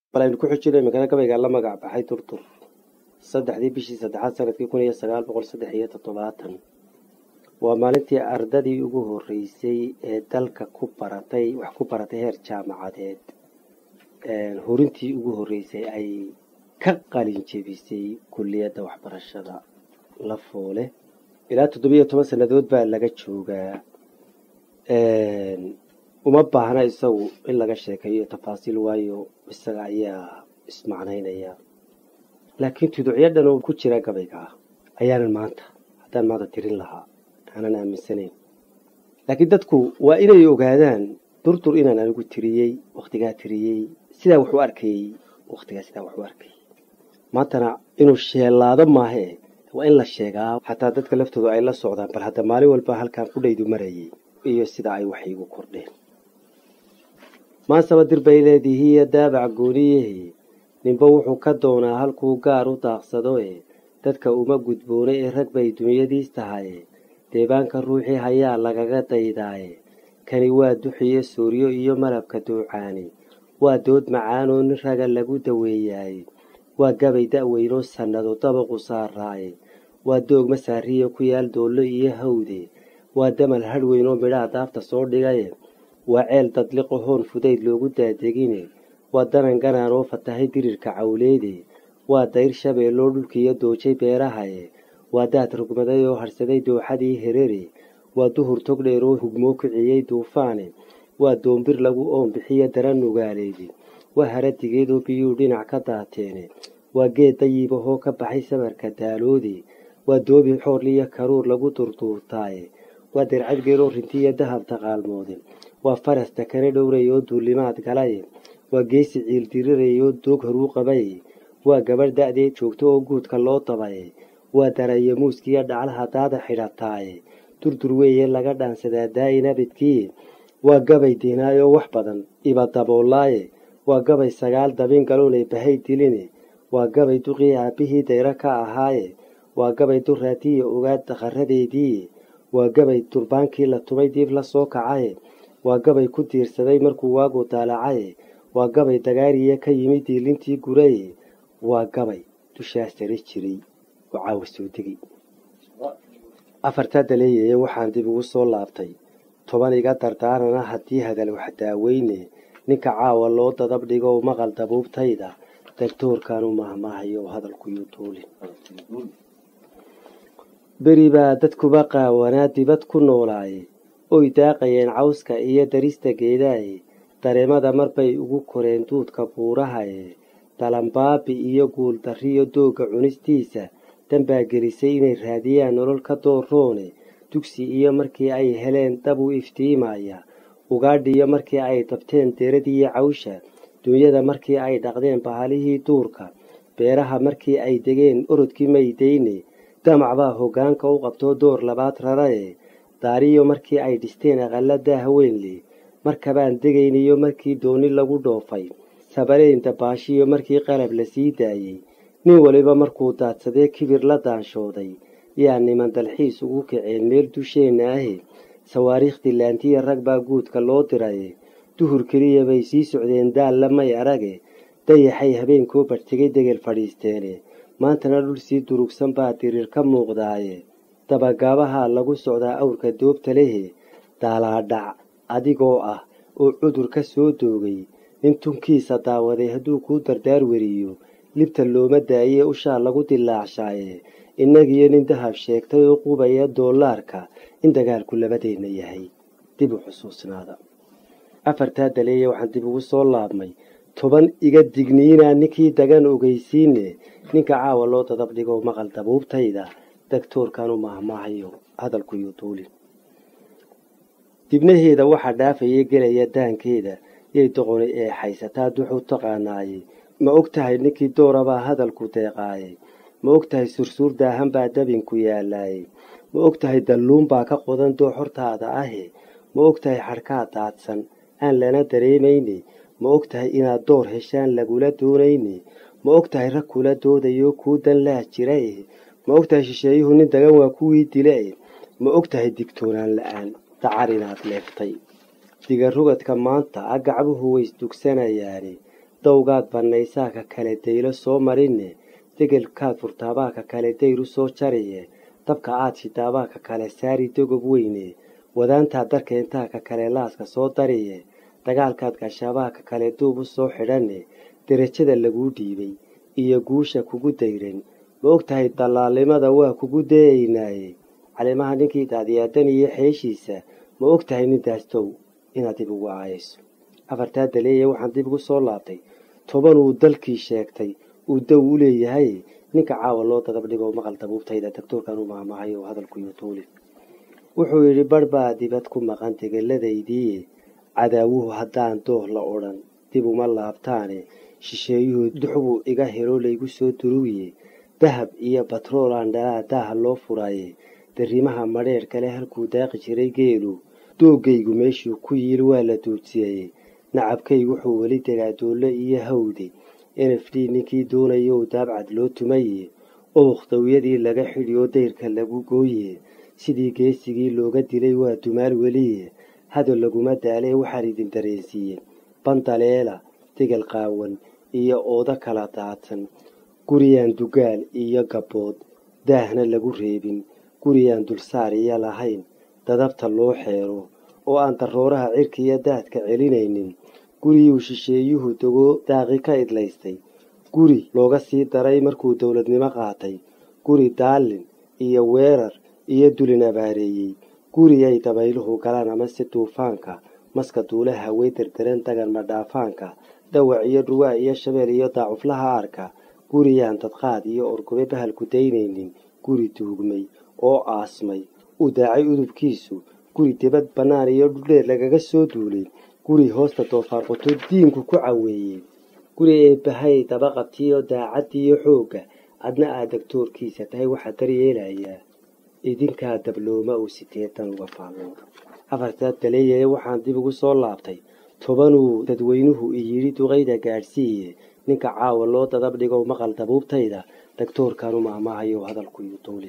bal aynu ku xujino iminkana gabaygaa la magac baxay turtur saddexdii bishii saddexaad sanadkii kun iyo sagaal boqol saddex iyo toddobaatan waa maalintii ardadii ugu horreysay ee dalka ku baratay wax ku baratay heer jaamacadeed horintii ugu horreysay ay ka qalin jebisay kulliyadda waxbarashada la foole ilaa toddobiyo toban sannadood baa laga joogaa uma baahna isagu in laga sheekeeyo tafaasiil waayo isaga ayaa ismacnaynaya laakiin tuducyo dhan oo ku jira gabayga ah ayaanan maanta haddaan maanta tirin lahaa aanan aaminsanayn laakiin dadku waa inay ogaadaan durdur inaan anigu tiriyey wakhtigaa tiriyey sidaa wax u arkayey wakhtigaa sidaa wax u arkayey maantana inuu sheelaado maahee waa in la sheegaa xataa dadka laftooda ay la socdaan bal hadda maalin walba halkaan qudhaydu marayay iyo sida ay wax iigu kordheen maasaba dir bay leedihiiyo daabac gooniyahe ninba wuxuu ka doonaa halkuu gaar u daaqsadoe dadka uma gudboona ee rag bay dunyadiis tahaye deebaanka ruuxii hayaa lagaga daydaaye kani waa duxiyo sooryo iyo malabka duucaani waa dood macaanoo nin raga lagu daweeyaaye waa gabay da'weynoo sannado dabaqu saaraaye waa doog masaariyo ku yaal doollo iyo hawde waa damal hadhweyn oo midhaha daafta soo dhigaye waa ceel dadliqo hoon fudayd loogu daadegine waa danan ganaan oo fatahay dirirka cawleede waa dayr shabeelloo dhulkiiyo doojay beerahaye waa daad rugmaday oo hadhsaday dooxadii herere waa duhur tog dheer oo hugmoo kiciyey duufaane waa doombir lagu oon bixiyo daran nugaaleedi waa haradigeed oo biyuu dhinac ka daateene waa geed dayibahoo ka baxay samarka daaloode waa doobi xoorliyo karuur lagu durduurtaaye waa dercadgeed oo rintiyo dahab taqaalmoode waa faras takane dhowray oo duulimaad galaye waa geesi ciildiriraya oo doog horuu qabaye waa gabadh da'deed joogto oo guudka loo dabaye waa darayo muuskiyo dhaclaha daada xidhataaye durdur weeye laga dhaansadaa daa'in abidkii waa gabay diinaayoo wax badan iba daboolaaye waa gabay sagaal dabin galoonay bahay diline waa gabay duqii aabbihii dayro ka ahaaye waa gabay duraatiya ogaad daqaradeedii waa gabay durbaankii la tumay diib la soo kacaye waa gabay ku diirsaday markuu waagu daalacaye waa gabay dagaariya ka yimid diilintii guraye waa gabay dushaas sare jiray oo caawa soo degay afartaa daleeyeye waxaan dib ugu soo laabtay toban iga dardaarana haddii hadal wax daaweyne ninka caawa loo dadab dhigo maqal dabuubtayda dagtoorkan u mahmaahayo oo hadalkuyuu duulin beri baa dadkuba qaawanaa dibad ku noolaaye oy daaqayeen cawska iyo darista geedaaye dareemada marbay ugu koreen duudka buurahaye dalambaabi iyo guuldarriyo doogga cunistiisa danbaa gelisay inay raadiyaan nolol ka dooroone dugsi iyo markii ay heleen dab u iftiimaya ugaadhiyo markii ay dabteen deradiiyo cawsha dunyada markii ay dhaqdeen bahalihii duurka beeraha markii ay degeen orodkii maydayne damac baa hoggaanka u qabtoo door labaad raraye daariyo markii ay dhisteen aqalla daahaweynle markabaan degayniyo markii dooni lagu dhoofay sabareyn dabaashiyo markii qalab la sii daayey nin waliba markuu daadsadee kibir la daanshooday yaa niman dalxiis ugu kaceen meel dusheenna ahe sawaariikh dilaantiya rag baa guudka loo diraye duhur keliya bay sii socdeen daalla may arage dayaxay habeenkoo barhtegay degel fadhiisteene maantana dhul sii durugsan baa diriir ka muuqdaaye dabagaabahaa lagu socdaa awrka doobta lehe daalaadhac adigoo ah oo cudur ka soo doogay nin tunkiisa daawaday hadduu kuu dardaar weriyo libta looma daayee ushaa lagu dilaacshaye innagiyo nin dahab sheegtay oo qubaya doolaarka in dagaalku labadeenna yahay dib u xusuusnaada afartaa daleeye waxaan dib ugu soo laabmay toban iga digniinaa ninkii dagan ogeysiine ninka caawa loo dadab dhigo maqal dabuubtayda dagtoorkan u mahmaahayo hadalkuyuu duulin dibnaheeda waxaa dhaafaya gelaya daankeeda yay doqoni ee haysataa duxu taqaanaaye ma og tahay ninkii doorabaa hadalku deeqaaye ma og tahay sursuur daahan baa dabinku yaalaaye ma og tahay dalluun baa ka qodan doo xortaada ahe ma og tahay xadhkaa daadsan aan lana dareemayne ma og tahay inaad door heshaan lagula doonayne ma og tahay rag kula doodayoo kuu dan laa jira eh ma og tahay shisheeyuhu nin dagan waa kuwii dile eh ma og tahay digtoonaan la-aan dacar inaad leeftay digarugadka maanta agacbuhu waysdugsanayaane dawgaad bannaysaa ka kale daylo soo marinne degelkaad furtaabaa ka kale dayru soo jariye dabka aad shidaabaa ka kale saari dogob weyne wadaantaad darkeentaa ka kale laaska soo dariye dagaalkaad gashaabaa ka kale duub u soo xidhanne derajada laguu dhiibay iyo guusha kugu dayran ma og tahay dallaalnimada waa kugu dayaynaaye caleemaha ninkii daadiyaadan iyo xeeshiisa ma og tahay nindaastow inaad dib ugu aayayso afartaa daleeye waxaan dib ugu soo laabtay toban uu dalkii sheegtay uu daw u leeyahay ninka caawa loo dadab dhigo maqal dabuubtayda daktoorkan u maahmaahay oo hadalkuyo tuuli wuxuu yidhi barh baa dibad ku maqan degeladaydiiye cadaawuhu haddaan dooh la odhan dib uma laabtaane shisheeyuhu duxbuu iga helo laygu soo durugiye dahab iyo batroolaan dhalaa daaha loo furaaye dariimaha madheer kale halkuu daaqi jiray geelu doogaygu meeshuu ku yiil waa la duudsiyey nacabkaygu wuxuu weli degaa doolle iyo hawde nf d ninkii doonayow daabcad loo tumaye ookh dawyadii laga xidhi oo dayrka lagu gooye sidii geesigii looga dilay waa dumaal weliye hadal laguma daalee waxaan idin dareensiiye bandaleela degel qaawan iyo oodo kala daadsan guriyaan dugaal iyo gabbood daahna lagu reebin guriyaan dulsaar iyo lahayn dadabta loo xeero oo aan darooraha cirka iyo daadka celinaynin guriyuu shisheeyuhu dego daaqi ka idlaystay guri looga sii daray markuu dowladnimo qaatay guri daallin iyo weerar iyo dulin abaareeyey guri ay dabayluhu galaan amase duufaanka maska duulaha way derderan dagan madhaafaanka dawac iyo dhuwaa iyo shabeel iyo daacuflaha arka guriyaan dadqaad iyo orgobe bahalku daynaynin guri duugmay oo aasmay u daacay udubkiisu guri dibad bannaan iyo dhudheer lagaga soo duulay guri hoosta doofaarquto diinku ku caweeyey guri eebbahay dabaqabtiyo daacaddiiyo xoogga adna aad dagtoorkiisa tahay waxaa daryeelayaa idinkaa dablooma uu siteetan uga faallo afartaa daleeyee waxaan dib ugu soo laabtay tobanuu dadweynuhu iyidhi duqayda gaadhsiiye ninka caawa loo dadab dhigow maqal dabuubtayda dagtoorkanu maahmaahayo hadalkuyu duuli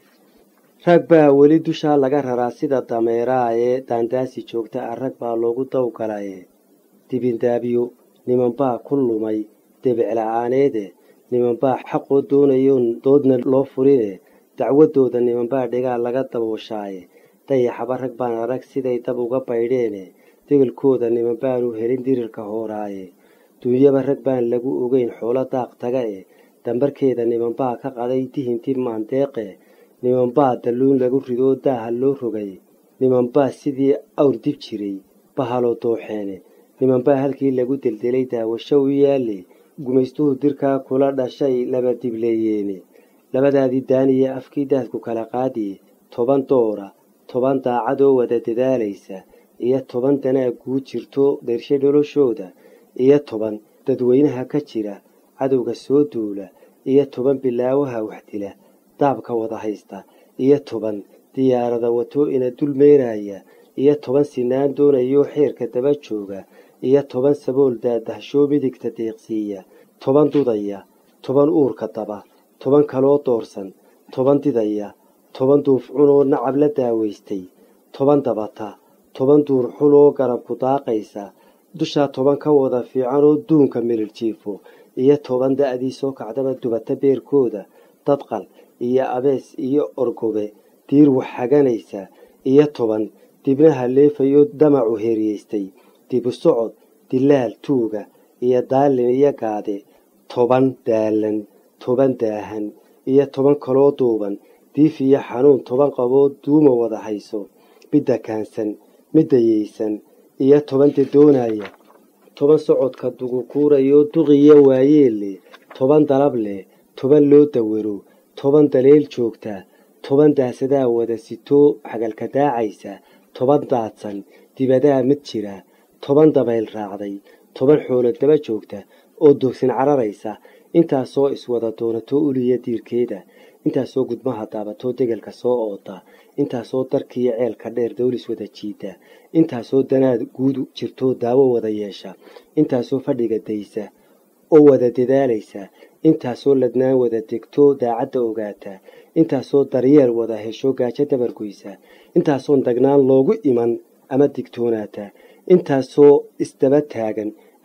rag baa weli dushaa laga raraa sida dameeraha ee daandaasi joogta ah rag baa loogu dawgalaye dibindaabyo nimanbaa ku lumay debicla-aaneede nimanbaa xaqoo doonayoon doodna loo furine dacwadooda nimanbaa dhigaa laga dabooshaaye dayaxaba rag baan arag siday dab uga baydheene degelkooda nimanbaanu helin dirirka hooraaye duunyaba rag baan lagu ogeyn xoolo daaq taga e dambarkeeda nimanbaa ka qaday dihinti maandeeqe nimanbaa dalluun lagu ridoo daaha loo rogay nimanbaa sidii awr dib jiray bahaloo dooxeene nimanbaa halkii lagu deldelay daawasho u yaalle gumaystuhu dirkaa kula dhashay laba dibleeyeene labadaadii daaniya afkii daadku kala qaadiye toban doora toban daacadoo wada dadaalaysa iyo toban danaa guu jirto dershe noloshooda iyo toban dadweynaha ka jira cadowga soo duula iyo toban bilaawaha waxdila daabka wada haysta iyo toban diyaarada wato ina dul meeraya iyo toban sinaan doonayoo xeerka daba jooga iyo toban sabool daadahshoo midigta deeqsiiya toban dudaya toban uurka daba toban kaloo doorsan toban didaya toban duufcunoo nacab la daawaystay toban dabata toban duurxuloo garabku daaqaysa dushaa toban ka wada fiicanoo duunka milir jiifo iyo toban da'dii soo kacdaba dubata beerkooda dadqal iyo abees iyo orgobe diir wax haganaysa iyo toban dibnaha leefayo damacu heeriyeystay dibu socod dilaal tuuga iyo daalin iyo gaade toban daalan toban daahan iyo toban kaloo duuban diif iyo xanuun toban qaboo duuma wada hayso midda kaansan midda yeysan iyo toban dadoonaya toban socodka dugukuurayoo duqiyo waayeelle toban dalab leh toban loo dawaro toban daleel joogta toban daasadaa wada sitoo xagalka daacaysa toban daadsan dibadaa mid jira toban dabayl raacday toban xoolo daba joogta oo doogsin cararaysa intaasoo iswada doonato uliya diirkeeda intaasoo gudmaha daabatoo degelka soo ooda intaasoo darkiiyo ceelka dheer dawlis wada jiida intaasoo danaad guud jirtoo daawo wada yeesha intaasoo fadhiga daysa oo wada dadaalaysa intaasoo ladnaan wada degtoo daacadda ogaata intaasoo daryeel wada hesho gaajo dabargoysa intaasoon dagnaan loogu iman ama digtoonaata intaasoo isdaba taagan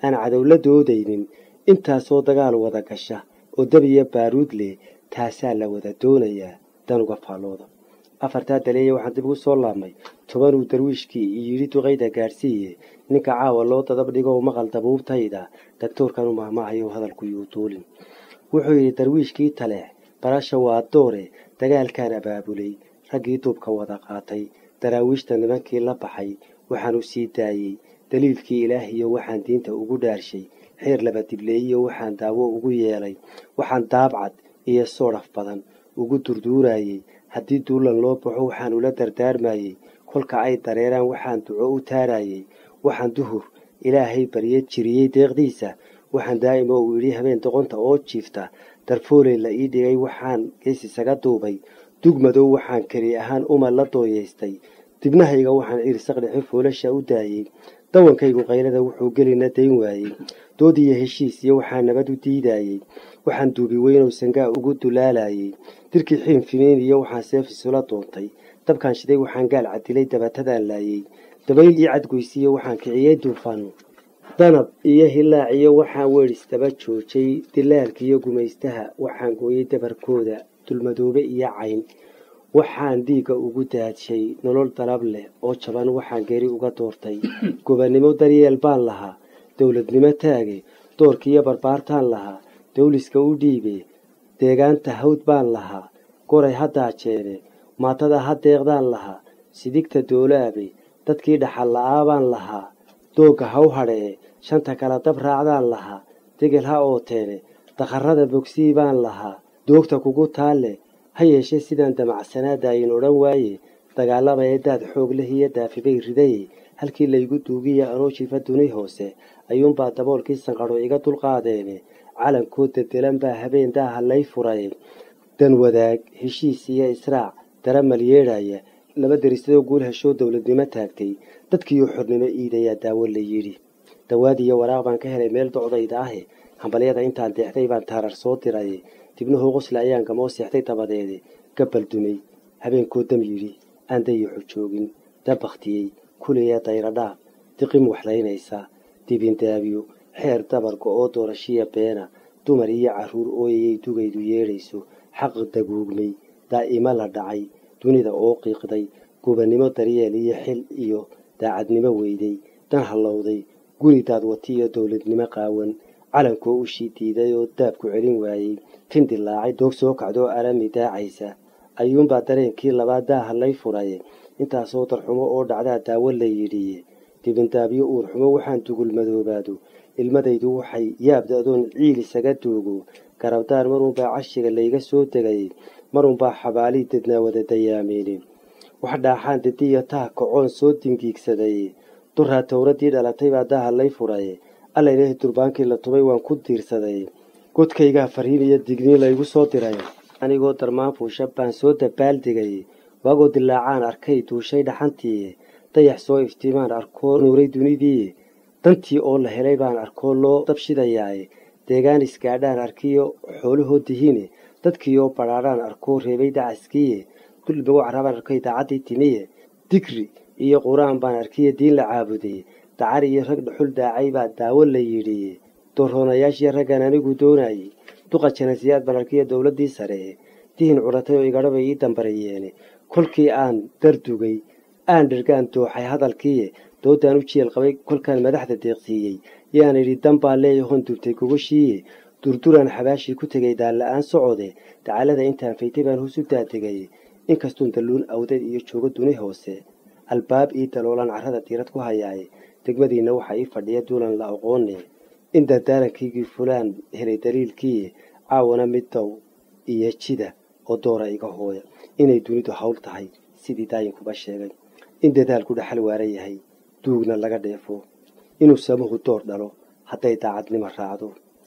aan cadow la doodaynin intaasoo dagaal wada gasha oo dab iyo baaruud leh taasaa la wada doonayaa dan uga faallooda afartaa daleeye waxaan dib ugu soo laabmay tobanuu darwiishkii yidhi duqayda gaadhsiiye ninka caawa loo dadab dhigo maqal dabuubtayda daktoorkan u mahmaahayo hadalku yuu duulin wuxuu yidhi darwiishkii taleex barasha waa doore dagaalkaan abaabulay raggii duubka wada qaatay daraawiishta nimankii la baxay waxaan u sii daayey daliilkii ilaahiyo waxaan diinta ugu dhaarshay xeer laba dibleeyiyo waxaan daawo ugu yeelay waxaan daabcad iyo soodhaf badan ugu durduurayey haddii duulan loo baxo waxaan ula dardaarmayey kolka ay dareeraan waxaan duco u taarayey waxaan duhur ilaahay barye jiriyey deeqdiisa waxaan daa'ima uu yidhi habeen doqonta oo jiifta darfooley la ii dhigay waxaan gees isaga duubay dugmadow waxaan keli ahaan uma la dooyaystay dibnahayga waxaan ciirsaqdhexe foolasha u daayey dawankaygu qaylada wuxuu gelina dayn waayey doodiyo heshiis iyo waxaa nabad u diidayey waxaan duubi weynow sangaa ugu dulaalayey dirkii xiin finiin iyo waxaan seef isula doontay dabkaan shiday waxaan gaal cadilay dabatadaan laayey dabayl ii cadgoysiiyo waxaan kiciyey duufaan danab iyo hilaac iyo waxaan weedhisdaba joojay dilaalkiiyo gumaystaha waxaan gooyey dabarkooda dulmadoobe iyo cayn waxaan dhiigga ugu daadshay nolol dalab leh oo jaban waxaan geeri uga doortay gobannimo daryeel baan lahaa dowladnimo taage doorkiiyo barbaartaan lahaa dawliska u dhiibe deegaanta hawd baan lahaa goray haddaa jeene maatada ha deeqdaan lahaa sidigta doolaabe dadkii dhaxal la'aa baan lahaa doogga haw hadhee shanta kala dab raacdaan lahaa degel ha ooteene dakharrada bogsii baan lahaa doogta kugu taalle ha yeeshee sidaan damacsanaadaayin odhan waaye dagaalaba ee daad xoog leh iyo daafibay ridaye halkii laygu duugiya anoo jiifa duni hoose ayuunbaa daboolkii sanqadho iga dulqaadeene calankoo dedelan baa habeen daaha lay furay dan wadaag heshiis iyo israac daramal yeedhaya laba derisadoo guul heshoo dowladnimo taagtay dadkiioo xornimo iidayaa daawo la yidhi dawaad iyo waraaq baan ka helay meel docdayda ahe hambalyada intaan deexday baan taarar soo diray dibnuhu qosle ayaan gamoo seexday dabadeede gabbal dumay habeenkoo dam yidhi aan dayaxu joogin dabaktiyey kuliya dayradhaaf diqim waxlaynaysa dibindaabiyo xeer dabarka oo doorashiya beena dumar iyo carruur ooyayay dugaydu yeedhayso xaq daguugmay daa'imo la dhacay dunida oo qiiqday gubannimo daryeel iyo xil iyo daacadnimo weyday dan hallowday guri daadwati iyo dowladnimo qaawan calankoo ushii diiday oo daabku celin waayey tin dilaacay doog soo kacdoo arami daacaysa ayuunbaa dareenkii labaad daaha lay furay intaasoo darxumo oo dhacdaa daawo la yidhiye dibindaabyo uurxumo waxaan dugul madoobaado ilmadaydu waxay yaabda adoon ciil isaga doogo garabdaar marunbaa cashiga layga soo degay marunbaa xabaalii dadnaa wada dayaameyne wax dhaaxaan dadiyo taha kacoon soo dingiigsaday duraa towradii dhalatay baa daaha lay furay alla ilaahay durbaankii la tubay waan ku diirsaday godkaygaa fariin iyo digniin laygu soo diray anigoo darmaan fuusha baan soo dabaaldegay waagoo dilaacaan arkay duushay dhaxantii dayax soo iftiimaan arkoo nuuray dunidii dantii oo la helay baan arkoo loo dabshidayaaye deegaan isgaadhaan arkiyo xoolahoo dihiine dadkiioo badhaadhaan arkoo reebay dacaskiiye dulmigo carabaan arkay daacaddii timiye digri iyo qur-aan baan arkiyo diin la caabuday dacar iyo rag dhuxul daacay baa daawo la yidhi doorroonayaashii raggan anigu doonayey duqa janasiyaad baan arkiyo dowladdii sare dihin curatay oo igadhabay ii dambareyeene kolkii aan dardugay aan dhirgaan dooxay hadalkiiye doodaan u jeel qabay kolkaan madaxda deeqsiiyey yaan idhi dan baa leeyahon dubtay gogoshiiye durduraan xabaashii ku tegay daalla-aan socode dacalada intaan faytay baan hoos u daadegay inkastuun dalluun awdeed iyo joogo duni hoose albaab ii daloolaan carrada diirad ku hayaaye degmadiinna waxaa ii fadhiya duulan la aqoone in dardaarankigii fulaan helay daliilkiiye caawana middow iyo jida oo doora iga hooya inay dunidu hawl tahay sidii daayinkuba sheegay in dadaalku dhaxal waara yahay duugna laga dheefo inuu samuhu door dhalo hadday daacadnimo raacdo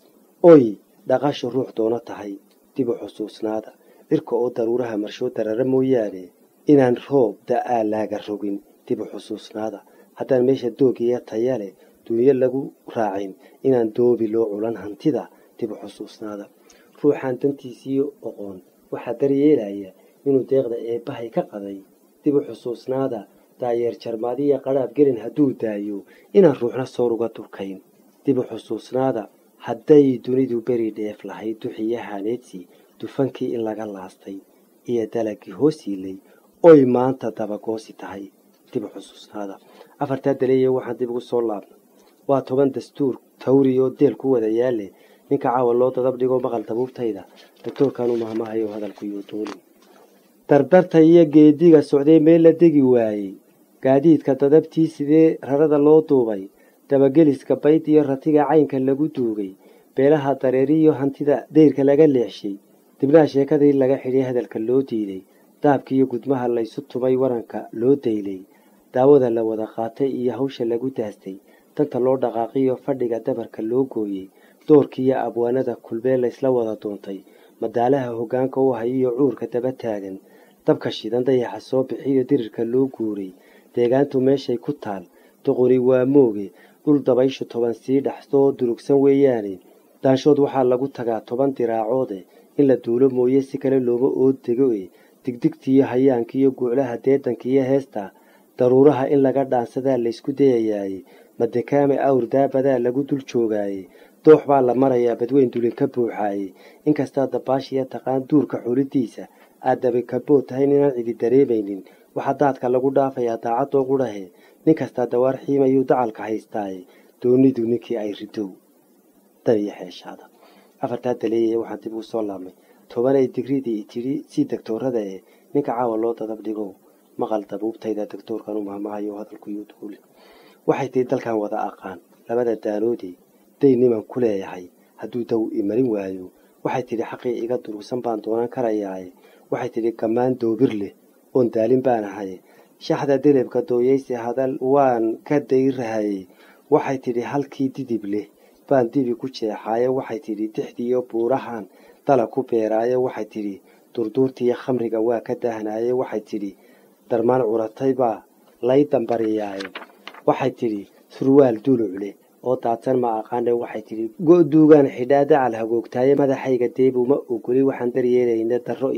oy dhaqasha ruux doono tahay dib u xusuusnaada dhirka oo daruuraha marshoo darara mooyaane inaan roob da'aa laaga rogin dib u xusuusnaada haddaan meesha doogiya taya leh dunyo lagu raacin inaan doobi loo culan hantida dib u xusuusnaada ruuxaan dantiisiiyo oqoon waxaa daryeelaya inuu deeqda eebbahay ka qaday dib u xusuusnaada daayeer jarmaadiya qadhaab gelin hadduu daayo inaan ruuxna soor uga durkayn dib u xusuusnaada hadday dunidu beri dheef lahayd duxiyo haneedsi dufankii in laga laastay iyo dalagii hoos yiilay oy maanta dabagoosi tahay dib u xusuusnaada afartaa daleeye waxaan dib ugu soo laabnay waa toban dastuur tawri oo deel ku wada yaale ninka caawa loo dadab dhigo maqal dabuubtayda doctoorkaanu mahmahayo hadalkuyuu duulin dardarta iyo geediga socday meel la degi waayey gaadiidka dadabtii sidee rarada loo duubay dabageliska bayd iyo ratiga caynka lagu duugay beelaha dareeriyo hantida deyrka laga leexshay dibnaha sheekadii laga xidhay hadalka loo diiday daabkiiyo gudmaha laysu tumay waranka loo daylay daawada la wada qaatay iyo hawsha lagu daastay danta loo dhaqaaqiyo fadhiga dabarka loo gooyey doorkiiyo abwaanada kulbee laysla wada doontay madaalaha hoggaanka u hayiyo cuurka daba taagan dabka shidan dayaxa soo bixiyo dirirka loo guuray deegaantu meeshay ku taal doqoni waa mooge dhul dabayshu toban sii dhaxsoo durugsan weeyaane daanshood waxaa lagu tagaa toban diraacoode in la duulo mooye si kale looma ood dego e digdigtiiyo hayaankiiyo guuclaha deedankiiyo heesta daruuraha in laga dhaansadaa laysku dayayaaye madekaame awr daabadaa lagu dul joogaaye doox baa la marayaa badweyn dulin ka buuxaaye inkastaa dabaashiya taqaan duurka xulidiisa aad dabikabood tahay ninaan cidi dareemaynin waxaa daadka lagu dhaafayaa daacadoo qudhahe nin kastaa dawaar xiimayuu dacalka haystaaye doonidu ninkii ay ridow dan iyo xeeshaada afartaa daleeye waxaan dib ugu soo laabnay tobanay digridii tidhi sii degtoorada ee ninka caawa loo dadab dhigow maqal dabuubtayda doctoorkan u mahmahayo hadalkuyuu duulin waxay tihi dalkan wada aqaan labada daanoodii day niman ku leeyahay hadduu daw imarin waayo waxay tidhi xaqii iga durugsan baan doonan karayaaye waxay tidhi gammaan doobir leh oon daalin baan ahay shaxda delebka dooyaysi hadal waan ka dayrahaye waxay tidhi halkii didib leh baan dibi ku jeexaaye waxay tidhi dixdiiyo buurahan dala ku beeraaye waxay tidhi durduurtiiyo khamriga waa ka dahnaaye waxay tidhi darmaan curatay baa lay dambariyaaye waxay tidhi surwaal duluc leh oo daadsan ma aqaane waxay tidhi go-duugaan xidhaa dacal hagoogtaaye madaxayga deebuma ogoli waxaan daryeelayna darro